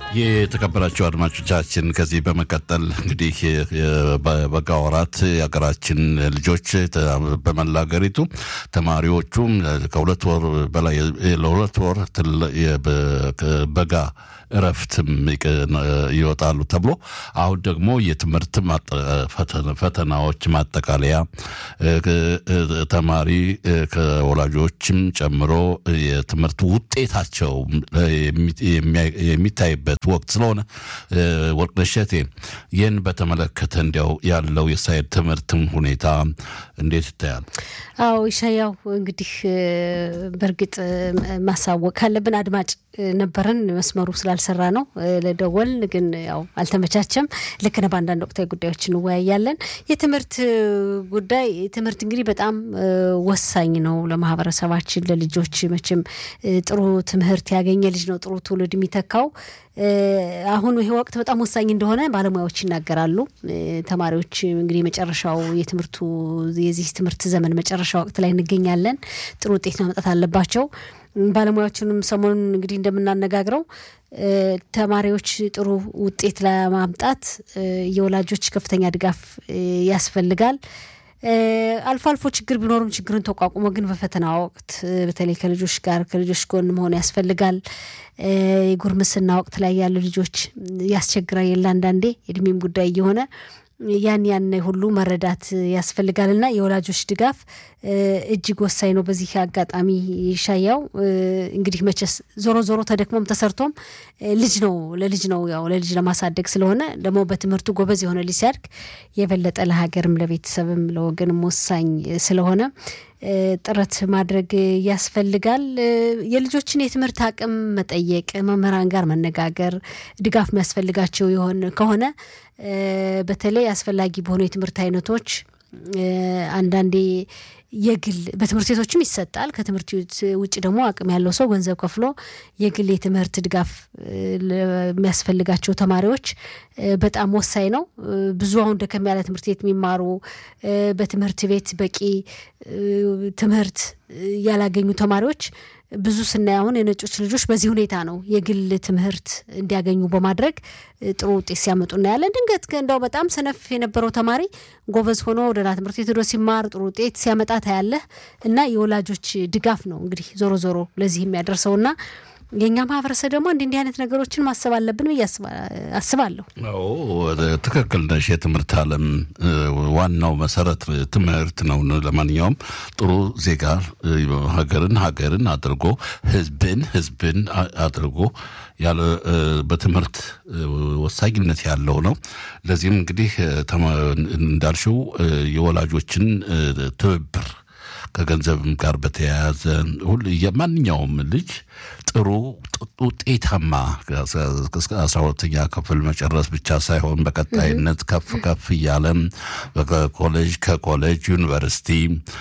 የተከበራቸው አድማጮቻችን ከዚህ በመቀጠል እንግዲህ በበጋ ወራት የሀገራችን ልጆች በመላ ሀገሪቱ ተማሪዎቹም ከሁለት ወር በላይ ለሁለት ወር በጋ እረፍትም ይወጣሉ ተብሎ አሁን ደግሞ የትምህርት ፈተናዎች ማጠቃለያ ተማሪ ከወላጆችም ጨምሮ የትምህርት ውጤታቸው የሚታይበት ወቅት ስለሆነ ወርቅነሽ እሸቴ ይህን በተመለከተ እንዲያው ያለው የሳይድ ትምህርትም ሁኔታ እንዴት ይታያል? አዎ ይሻያው እንግዲህ በእርግጥ ማሳወቅ ካለብን አድማጭ ነበረን መስመሩ ስላልሰራ ነው ለደወል ግን ያው አልተመቻቸም። ልክ ነህ። በአንዳንድ ወቅታዊ ጉዳዮች እንወያያለን። የትምህርት ጉዳይ ትምህርት እንግዲህ በጣም ወሳኝ ነው ለማህበረሰባችን፣ ለልጆች መቼም ጥሩ ትምህርት ያገኘ ልጅ ነው ጥሩ ትውልድ የሚተካው። አሁን ይሄ ወቅት በጣም ወሳኝ እንደሆነ ባለሙያዎች ይናገራሉ። ተማሪዎች እንግዲህ መጨረሻው የትምህርቱ የዚህ ትምህርት ዘመን መጨረሻ ወቅት ላይ እንገኛለን። ጥሩ ውጤት ማምጣት አለባቸው። ባለሙያዎችንም ሰሞኑን እንግዲህ እንደምናነጋግረው ተማሪዎች ጥሩ ውጤት ለማምጣት የወላጆች ከፍተኛ ድጋፍ ያስፈልጋል። አልፎ አልፎ ችግር ቢኖርም ችግርን ተቋቁሞ ግን በፈተና ወቅት በተለይ ከልጆች ጋር ከልጆች ጎን መሆን ያስፈልጋል። የጉርምስና ወቅት ላይ ያሉ ልጆች ያስቸግራል የለ አንዳንዴ እድሜም ጉዳይ እየሆነ ያን ያን ሁሉ መረዳት ያስፈልጋል እና የወላጆች ድጋፍ እጅግ ወሳኝ ነው። በዚህ አጋጣሚ ይሻያው እንግዲህ መቼስ ዞሮ ዞሮ ተደክሞም ተሰርቶም ልጅ ነው ለልጅ ነው ያው ለልጅ ለማሳደግ ስለሆነ ደግሞ በትምህርቱ ጎበዝ የሆነ ልጅ ሲያድግ የበለጠ ለሀገርም ለቤተሰብም ለወገንም ወሳኝ ስለሆነ ጥረት ማድረግ ያስፈልጋል። የልጆችን የትምህርት አቅም መጠየቅ፣ መምህራን ጋር መነጋገር፣ ድጋፍ የሚያስፈልጋቸው ከሆነ በተለይ አስፈላጊ በሆኑ የትምህርት አይነቶች አንዳንዴ የግል በትምህርት ቤቶችም ይሰጣል። ከትምህርት ውጭ ደግሞ አቅም ያለው ሰው ገንዘብ ከፍሎ የግል የትምህርት ድጋፍ የሚያስፈልጋቸው ተማሪዎች በጣም ወሳኝ ነው። ብዙ አሁን ደከም ያለ ትምህርት ቤት የሚማሩ በትምህርት ቤት በቂ ትምህርት ያላገኙ ተማሪዎች ብዙ ስናይ አሁን የነጮች ልጆች በዚህ ሁኔታ ነው የግል ትምህርት እንዲያገኙ በማድረግ ጥሩ ውጤት ሲያመጡ እናያለን። ድንገት እንደው በጣም ሰነፍ የነበረው ተማሪ ጎበዝ ሆኖ ወደ ላ ትምህርት ቤት ሄዶ ሲማር ጥሩ ውጤት ሲያመጣ ታያለህ እና የወላጆች ድጋፍ ነው እንግዲህ ዞሮ ዞሮ ለዚህ የሚያደርሰውና የእኛ ማህበረሰብ ደግሞ እንዲህ እንዲህ አይነት ነገሮችን ማሰብ አለብን ብዬ አስባለሁ። ትክክል ነሽ። የትምህርት ዓለም ዋናው መሰረት ትምህርት ነው። ለማንኛውም ጥሩ ዜጋ ሀገርን ሀገርን አድርጎ ህዝብን ህዝብን አድርጎ ያለ በትምህርት ወሳኝነት ያለው ነው። ለዚህም እንግዲህ እንዳልሽው የወላጆችን ትብብር ከገንዘብም ጋር በተያያዘ ሁሉ የማንኛውም ልጅ ጥሩ ውጤታማ አስራ ሁለተኛ ክፍል መጨረስ ብቻ ሳይሆን በቀጣይነት ከፍ ከፍ እያለም ኮሌጅ ከኮሌጅ ዩኒቨርሲቲ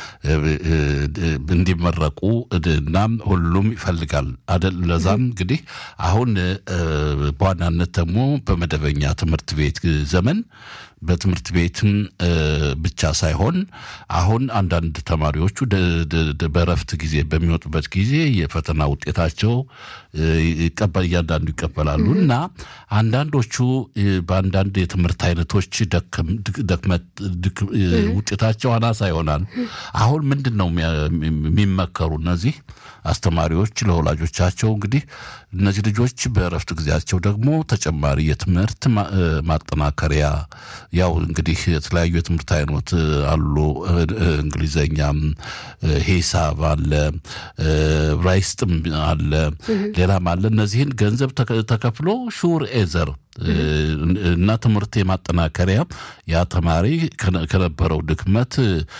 እንዲመረቁ እና ሁሉም ይፈልጋል አደል። ለዛም እንግዲህ አሁን በዋናነት ደግሞ በመደበኛ ትምህርት ቤት ዘመን በትምህርት ቤትም ብቻ ሳይሆን አሁን አንዳንድ ተማሪዎቹ በእረፍት ጊዜ በሚወጡበት ጊዜ የፈተና ውጤታቸው እያንዳንዱ ይቀበላሉ እና አንዳንዶቹ በአንዳንድ የትምህርት አይነቶች ደክመት ውጤታቸው አናሳ ይሆናል። አሁን ምንድን ነው የሚመከሩ እነዚህ አስተማሪዎች ለወላጆቻቸው እንግዲህ እነዚህ ልጆች በእረፍት ጊዜያቸው ደግሞ ተጨማሪ የትምህርት ማጠናከሪያ ያው እንግዲህ የተለያዩ የትምህርት አይነት አሉ። እንግሊዘኛም፣ ሂሳብ አለ፣ ራይስጥም አለ፣ ሌላም አለ። እነዚህን ገንዘብ ተከፍሎ ሹር ኤዘር እና ትምህርት የማጠናከሪያ ያ ተማሪ ከነበረው ድክመት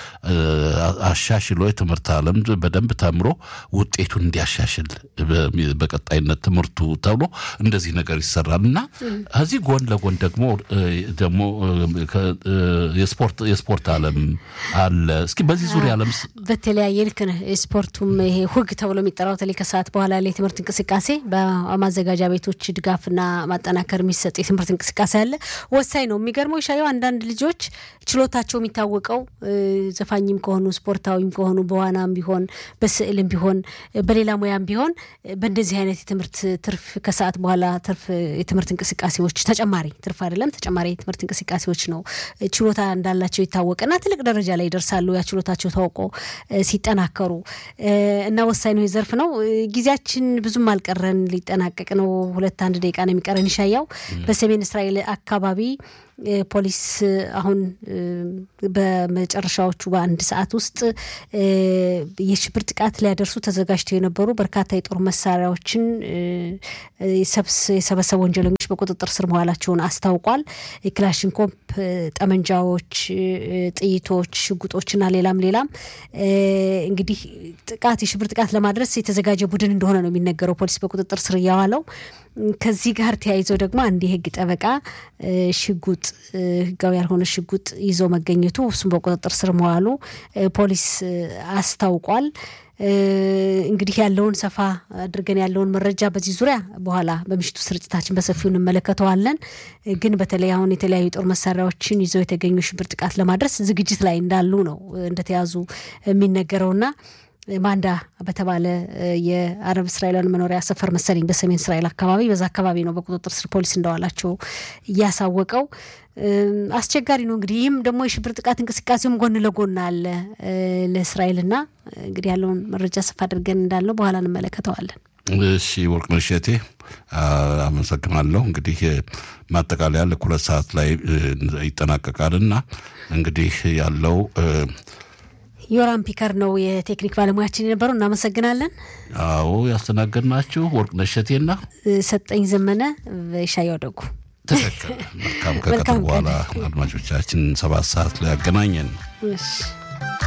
አሻሽሎ የትምህርት ዓለም በደንብ ተምሮ ውጤቱን እንዲያሻሽል በቀጣይነት ትምህርቱ ተብሎ እንደዚህ ነገር ይሰራል እና ከዚህ ጎን ለጎን ደግሞ ደግሞ የስፖርት ዓለም አለ። እስኪ በዚህ ዙሪያ ዓለም በተለያየ ልክ ነህ። ስፖርቱም ይሄ ሁግ ተብሎ የሚጠራው በተለይ ከሰዓት በኋላ ላይ የትምህርት እንቅስቃሴ በማዘጋጃ ቤቶች ድጋፍና ማጠናከር የሚሰጥ የሚሰጥ የትምህርት እንቅስቃሴ አለ። ወሳኝ ነው። የሚገርመው ሻየው አንዳንድ ልጆች ችሎታቸው የሚታወቀው ዘፋኝም ከሆኑ ስፖርታዊም ከሆኑ በዋናም ቢሆን በስዕልም ቢሆን በሌላ ሙያም ቢሆን በእንደዚህ አይነት የትምህርት ትርፍ ከሰዓት በኋላ ትርፍ የትምህርት እንቅስቃሴዎች ተጨማሪ ትርፍ አይደለም ተጨማሪ የትምህርት እንቅስቃሴዎች ነው ችሎታ እንዳላቸው ይታወቅና ትልቅ ደረጃ ላይ ይደርሳሉ። ያ ችሎታቸው ታውቆ ሲጠናከሩ እና ወሳኝ ነው ዘርፍ ነው። ጊዜያችን ብዙም አልቀረን ሊጠናቀቅ ነው። ሁለት አንድ ደቂቃ ነው የሚቀረን። ይሻያው በሰሜን እስራኤል አካባቢ ፖሊስ አሁን በመጨረሻዎቹ በአንድ ሰዓት ውስጥ የሽብር ጥቃት ሊያደርሱ ተዘጋጅተው የነበሩ በርካታ የጦር መሳሪያዎችን የሰበሰቡ ወንጀለኞች በቁጥጥር ስር መዋላቸውን አስታውቋል። የክላሽንኮፕ ጠመንጃዎች፣ ጥይቶች፣ ሽጉጦችና ሌላም ሌላም እንግዲህ ጥቃት የሽብር ጥቃት ለማድረስ የተዘጋጀ ቡድን እንደሆነ ነው የሚነገረው ፖሊስ በቁጥጥር ስር እያዋለው ከዚህ ጋር ተያይዞ ደግሞ አንድ የህግ ጠበቃ ሽጉጥ ህጋዊ ያልሆነ ሽጉጥ ይዞ መገኘቱ እሱም በቁጥጥር ስር መዋሉ ፖሊስ አስታውቋል። እንግዲህ ያለውን ሰፋ አድርገን ያለውን መረጃ በዚህ ዙሪያ በኋላ በምሽቱ ስርጭታችን በሰፊው እንመለከተዋለን። ግን በተለይ አሁን የተለያዩ የጦር መሳሪያዎችን ይዘው የተገኙ ሽብር ጥቃት ለማድረስ ዝግጅት ላይ እንዳሉ ነው እንደተያዙ የሚነገረውና ማንዳ በተባለ የአረብ እስራኤላውያን መኖሪያ ሰፈር መሰለኝ በሰሜን እስራኤል አካባቢ በዛ አካባቢ ነው በቁጥጥር ስር ፖሊስ እንደዋላቸው እያሳወቀው። አስቸጋሪ ነው እንግዲህ ይህም ደግሞ የሽብር ጥቃት እንቅስቃሴውም ጎን ለጎን አለ ለእስራኤልና እንግዲህ ያለውን መረጃ ሰፋ አድርገን እንዳልነው በኋላ እንመለከተዋለን። እሺ ወርቅነሽ እቴ አመሰግናለሁ። እንግዲህ ማጠቃለያ ልክ ሁለት ሰዓት ላይ ይጠናቀቃልና እንግዲህ ያለው ዮራም ፒከር ነው የቴክኒክ ባለሙያችን የነበረው። እናመሰግናለን። አዎ ያስተናገድናችሁ ወርቅነሽ እቴና ሰጠኝ ዘመነ ሻያው ደጉ። ትክክል። መልካም ከቀጥር በኋላ አድማጮቻችን ሰባት ሰዓት ላይ ያገናኘን።